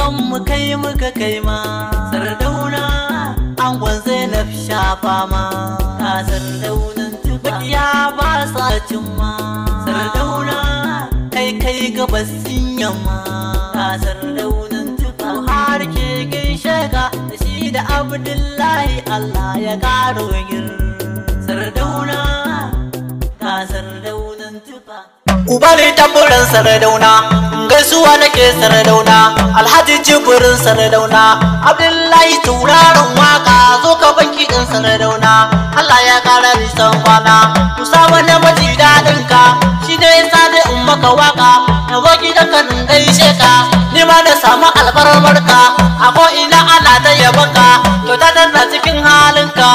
ban mu kai muka kai ma sardauna angon zainab shafa ma a sardaunan tuba ya ba sa cimma sardauna kai kai gabas yamma a sardaunan tuba har ke gaishe ka da shi da abdullahi allah ya karo gir sardauna ga sardaunan tuba Uba ne tamburan sardauna, gaisuwa nake sardauna, Alhaji jibirin sardauna, Abdullahi turarin waka zo ka banki din sardauna, Allah ya kara nisan kwana, Usama na maji daɗin ka, shi ne yasa da in maka waka, na zo gidan ka in gaishe ka, ni ma na samu albarmar ka, a ko ina ana ta yabon ka, to ta danna cikin halinka.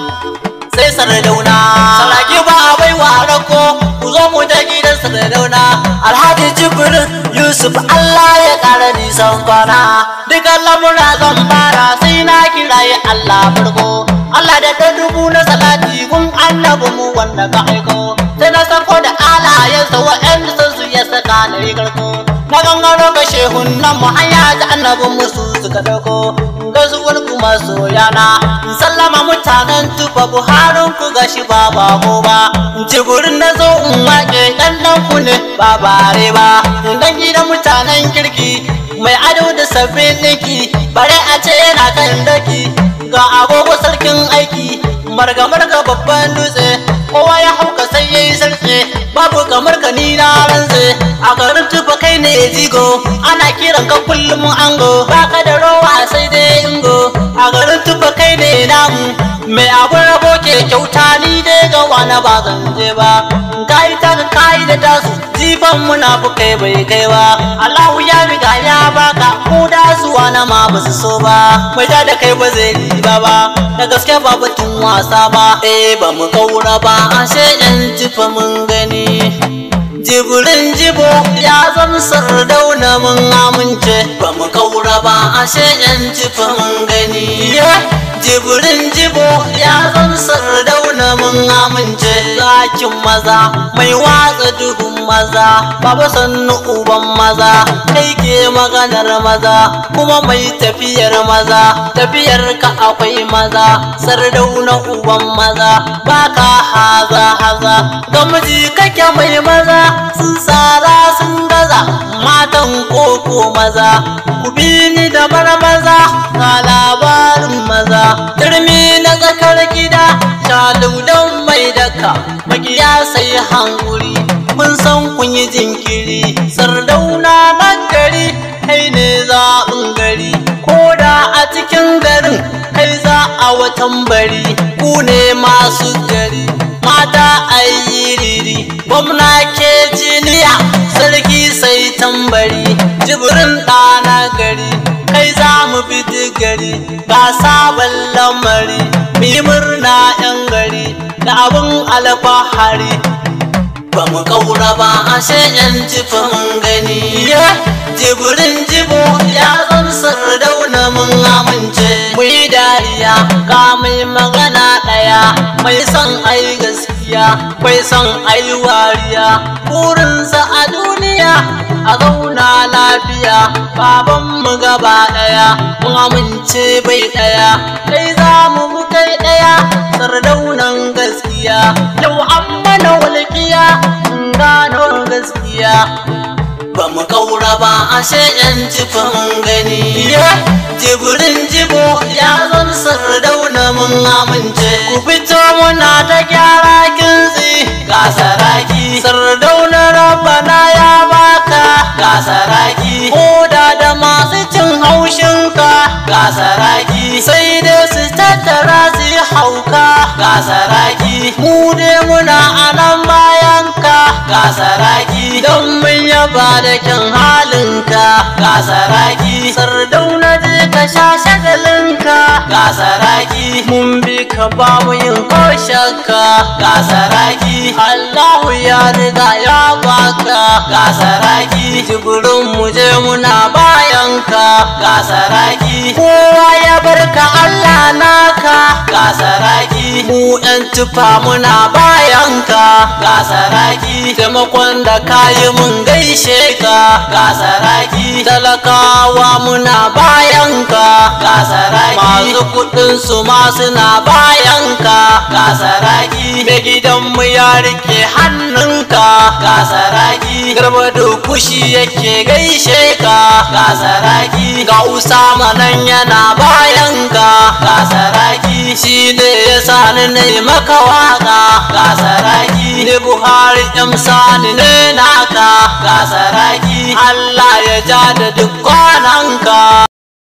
sai sardauna saraki ba a bai wa rako ku zo mu ta gidan sardauna alhaji jibrin yusuf allah ya kara nisan kwana dukan lamura zan fara sai na kiraye allah farko allah da ɗan dubu na salati kun annabi mu wanda ka aiko sai na sako da alayensa wa'anda sun su ya saka na yi karko na gangaro ga shehun nan mu hanya ta annabin musu suka dauko gaisuwar ku masoyana in sallama mutanen tufa buharin ku gashi ba bako ba in ci gurin na zo in wake dan dan ku ne ba bare ba in dan gidan mutanen kirki mai ado da sabbin ɗinki bare a ce yana kan daki ga agogo sarkin aiki marga marga babban dutse kowa ya hauka sai yayi sarki babu kamar ka ni na rantse a garin tufa kai ne jigo ana kiran ka kullum ango baka da rowa sai dai ingo a garin tufa kai ne namu mai abun rabo ke kyauta ni dai ga wani ba zan je ba kai ta ka kai da tasu jifan munafukai bai kai ba Allahu ya riga ya baka ko da su wani ma ba su so ba mai da da kai ba zai riba ba da gaske ba batun wasa ba eh ba mu kaura ba ashe yan tufa mun gani jibirin jibo ya zama sardauna mun amince ba mu kaura ba ashe yan jifa mun gani jibirin jibo ya zama sardauna mun amince zakin maza mai watsa duhun maza baba sannu uban maza kai ke maganar maza kuma mai tafiyar maza tafiyar ka akwai maza sardauna uban maza baka haza haza ga miji kake mai maza sun tsara sun gaza matan koko maza ku bi ni da bar maza ga labarin maza turmi na tsakar gida shalaudan mai daka magiya sai hankuri mun san kun yi jinkiri sardauna na gari kai ne zaɓin gari ko da a cikin garin kai za a watan bari ku ne masu gari mata ayi riri gwamna ke jiniya sarki sai tambari jibrin ɗana gari kai za mu bi gari ga sabon lamari mi murna yan gari da abin alfahari ba mu kaura ba ashe yan jifin gani jibirin jibo ya zan sardauna mun amince mu yi dariya ka mai magana ɗaya mai son ai gaskiya mai son ai wariya burinsa a duniya a zauna lafiya baban mu gaba ɗaya mun amince bai ɗaya kai za mu mu kai ɗaya sardaunan gaskiya yau an mana walƙiya gano gaskiya ba mu kaura ba ashe yan jifin gani jibirin jibo ya zan sardauna mun amince ku fito muna ta gyara kintsi ga saraki sardauna rabbana ya baka ga saraki koda da masu cin haushinka ga saraki sai dai su tattara su yi hauka ga saraki mu dai muna a nan bayanka ga saraki don mun yaba da kyan halinka ga saraki sardauna je ka sha shagalinka ga saraki mun bi ka ba mu yin ko shakka ga saraki Allahu ya riga ya baka ga saraki jibirin mu je muna bayanka ga saraki kowa ya barka Allah naka ga saraki mu yan tufa muna bayanka ga saraki taimakon da kayi mun gaishe ka ga saraki talakawa muna bayanka ga saraki masu kudin su ma suna bayanka ga saraki mai gidanmu ya rike hannunka ga saraki garba da kushi yake gaishe ka ga saraki ga usama nan yana bayanka ga saraki shi ne ya sani ne maka waka ga saraki ne buhari sani ne naka ga saraki allah ya ja da duk kwananka